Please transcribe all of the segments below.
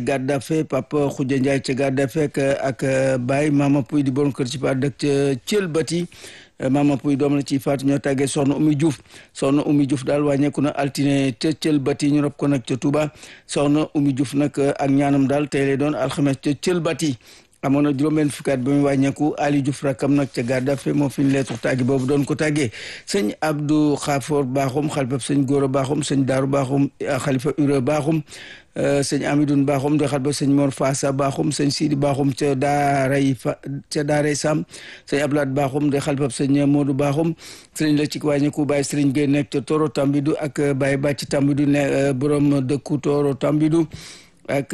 Gaddafe Papa Khoudia Ndiaye ca Gaddafe ak Baye Mama Pouy di borom kër ci pa dëkk ca Thiel Bati Mama Pouy doom la ci faatu ñoo tàggee soxna Oumy Diouf soxna Oumy Diouf daal wàññeeku na altine ca Thiel Bati ñu rob ko nag ca Touba soxna Oumy Diouf nag ak ñaanam daal tey lay doon alxames ca Thiel Bati amoon na juróom-benn fukki at ba muy wàññeeku Ali Diouf rakam nag ca Gaddafe moo fi ñu leetu tàggi boobu doon ko tàggee sëñ Abdou Khafour Bakhoum xalifa sëñ Gora Bakhoum sëñ Daaru Bakhoum xalifa Ure Bakhoum sëñ Amidoun Bakhoum di xalifa sëñ Mor Fassa Bakhoum sëñ Sidi Bakhoum ca Daaray fa ca Daaray Sam sëñ Ablaat Bakhoum di xalifa sëñ Modou Bakhoum sëriñ la ci wàññeeku Baye Sëriñ Gueye nekk ca Toro Tambidou ak Baye Bàcc Tambidou ne borom dëkku Toro Tambidou ak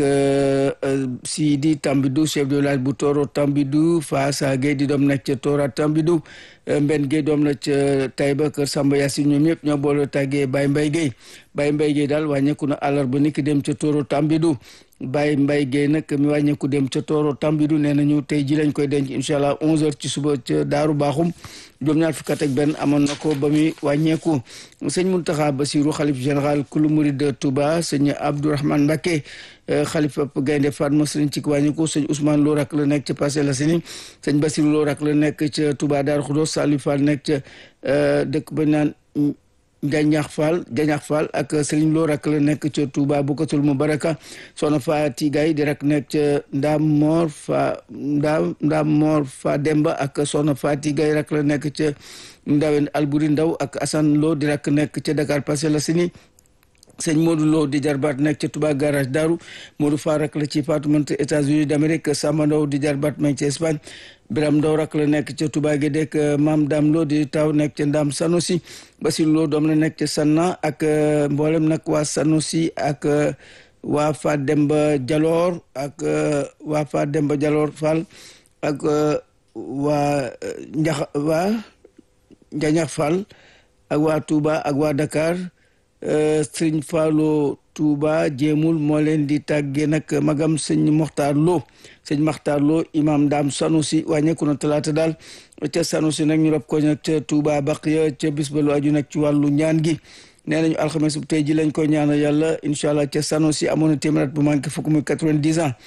Sidi Tambidou chef de village bu Toro Tambidou Faasa Gueye di doom nekk ca Tora Tambidou Mbenn Gueye doom la ca Taïba Kër Samba Yacine ñoom ñëpp ñoo boole tàggee Baye Mbaye Gueye Baye Mbaye Gueye daal wàññeeku na àllarba ni ki dem ca Toro Tambidou Baye Mbaye Gueye nag mi wàññeeku dem ca Toro Tambidou nee nañu tey ji lañ koy denc incha allah 11h ci suba ca Daaru Baaxum juróom-ñaar fukk ak benn amoon na ko ba muy wàññeeku sëñ Mountakha Bassirou xalif général kulu murid de Touba sëñ Abdourahmane Mbacké xalifa Gaynde Fatma sëriñ ci wàññeeku sëñ Ousmane Lo rak la nekk ca Parcelles Assainies sëñ Bassirou Lo rak la nekk ca Touba Darou Khoudoss Salou Fall nekk ca dëkk ba naan Jañax Fall Jañax Fall ak Serigne Lo rak la nekk ca Touba Bukatul Mubaraka soxna Faati Gay di rak nekk ca Ndaam Moor fa Ndaam Ndaam Moor fa Demba ak soxna Faati Gay rak la nekk ca Ndawen Alburi Ndaw ak Assane Lo di rak nekk ca Dakar Parcelles Assainies sëñ Modou Lo di jarbaat nekk ca Touba garage Daru Modou Fa rak la ci Fatoumata États-Unis d'Amérique Samba Ndaw di jarbaat nekk ca Espagne Biram Ndaw rak la nekk ca Touba gi dekk Maam Dam Lo di taw nekk ca Ndam Sanosi Basir Lo doom la nekk ca Sanna ak mboolem nag waa Sanosi ak waa Fa Demba Jaloor ak waa Fa Demba Jaloor Fall ak waa Njax waa Njañax Fall ak waa Touba ak waa Dakar sëriñ Fallo Touba jéemul moo leen di tàggee nag magam sëñ Moxtaar Lo sëñ Moxtaar Lo imam Daam Sanusi wàññeeku na talaata daal ca Sanusi nag ñu rob ko nag ca Touba Baqiya ca bis ba lu aju nag ci wàllu ñaan gi nee nañu alxames bu tey ji lañ koy ñaanal yàlla incha allah ca Sanusi amoon na téeméer bu manqué fukk muy quatre-vingt-dix ans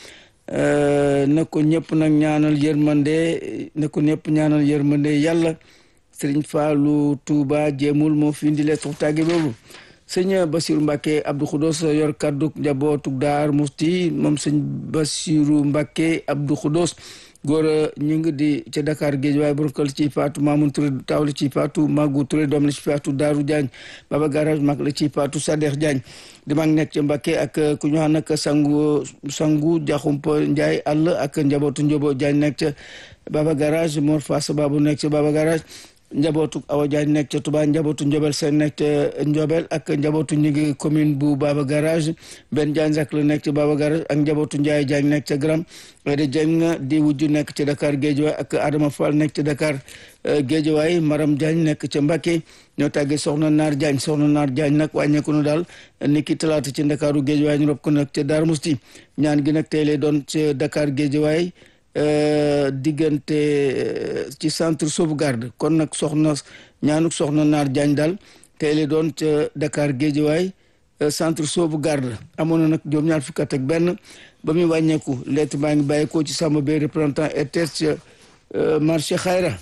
na ko ñëpp nag ñaanal yërmande na ko ñëpp ñaanal yërmande yàlla sëriñ Fallu Touba jéemul moo fi indi leen tàgge boobu sëñ Basiru Mbàkke Abdou Khoudoss yor kaddu njabootu Daar Musti moom sëñ Basiru Mbàkke Abdou Khoudoss góor ñu ngi di ca Dakar géej waaye borokal ci faatu Mamoun Touré taw la ci faatu Magu Touré doom la ci faatu Daaru Diagne Baba Garage mag la ci faatu Sadex Diagne di mag nekk ca Mbàkke ak ku ñu xam nag sangu sangu Jaxumpa Njaay àll ak njabootu Njobo Diagne nekk ca Baba Garage Mor Fass Babu nekk ca Baba Garage njabootu Awa Diagne nekk ca Touba njabootu Njobel Seen nekk ca Njobel ak njabootu ñu ngi commune bu Baba Garage benn Diagne rak la nekk ca Baba Garage ak njabootu Ndiaye Diagne nekk ca Gram de Diagne di wujju nekk ca Dakar Géejawaay ak Adama Fall nekk ca Dakar Géejawaay Maram Diagne nekk ca Mbacké ñoo tàggee soxna Naar Diagne soxna Naar Diagne nag wàññeeku na daal ni ki talaata ci Ndakaaru Géejawaay ñu rob ko nag ca Darou Mousti ñaan gi nag tey lay doon ca Dakar Géejawaay diggante ci centre sauvegarde kon nag soxna ñaanuk soxna naar Diagne daal tey la doon ca Dakar Géejawaay centre sauvegarde amoon na nag juróom ñaar fukk ak benn ba muy wàññeeku lettre baa ngi bàyyeekoo ci Samba Bay représentant RTS ca marché Xayra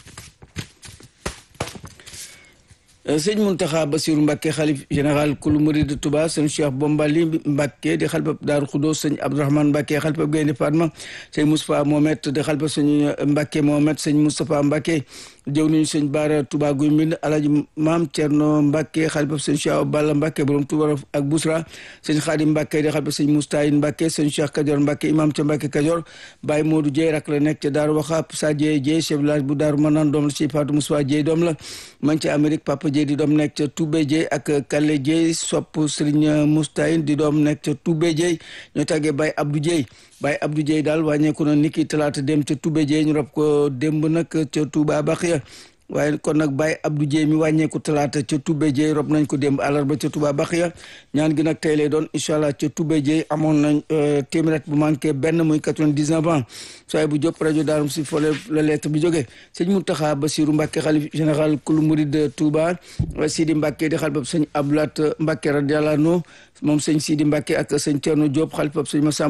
sëñ Muntaxa Basiru Mbàkke xalif général kulu murid de Touba sëñ Cheikh Bombali Mbàkke di xalifab Daaru Xudoos sëñ Abdourahmane Mbàkke xalifab Gaynde Fatma sëñ Moustapha Mohamed di xalifab sëñ Mbàkke Mohamed sëñ Moustapha Mbàkke jëw nañu sëñ Baara Touba Guy Mbind Alaaji Maam Cerno Mbàkke xalifab sëñ Cheikh Balla Mbàkke borom Touba ak Bousra sëñ Xaadim Mbàkke di xalifab sëñ Moustayin Mbàkke sëñ Cheikh Kajoor Mbàkke imam ca Mbàkke Kajoor Baye Modou Dieye rak la nekk ca Daaru Waxaab Sa Dieye Dieye chef village bu Daaru Manaan doom la ci Fatou Moussa Dieye doom la man ca Amérique Papa Dieye di doom nekk ca Toubé Dieye ak Kalle Dieye sopp Serigne Moustayin di doom nekk ca Toubé Dieye ñoo tàggee Baye Abdou Dieye Baye Abdou Dieye daal wàññeeku na niki talaata dem ca Toubé Dieye ñu rob ko démb nag ca Touba Baxiya waaye kon nag Baye Abdou Dieye mi wàññeeku talaata ca Toubé Dieye rob nañ ko démb àllarba ca Touba Baxiya ñaan gi nag tey lay doon incha allah ca Toubé Dieye amoon nañ téeméer bu manqué benn muy quatre-vingt-dix-neuf ans sooy bu jóp rajo Daarum si fole la lettre bi jógee sëñ Mountakha Bassirou Mbacké xalif général kulu murid de Touba Sidi Mbacké di xalifab sëñ Abdoulaat Mbacké radiyallahu anhu moom sëñ Sidi Mbacké ak sëñ Thierno Diop xalifab sëñ Massa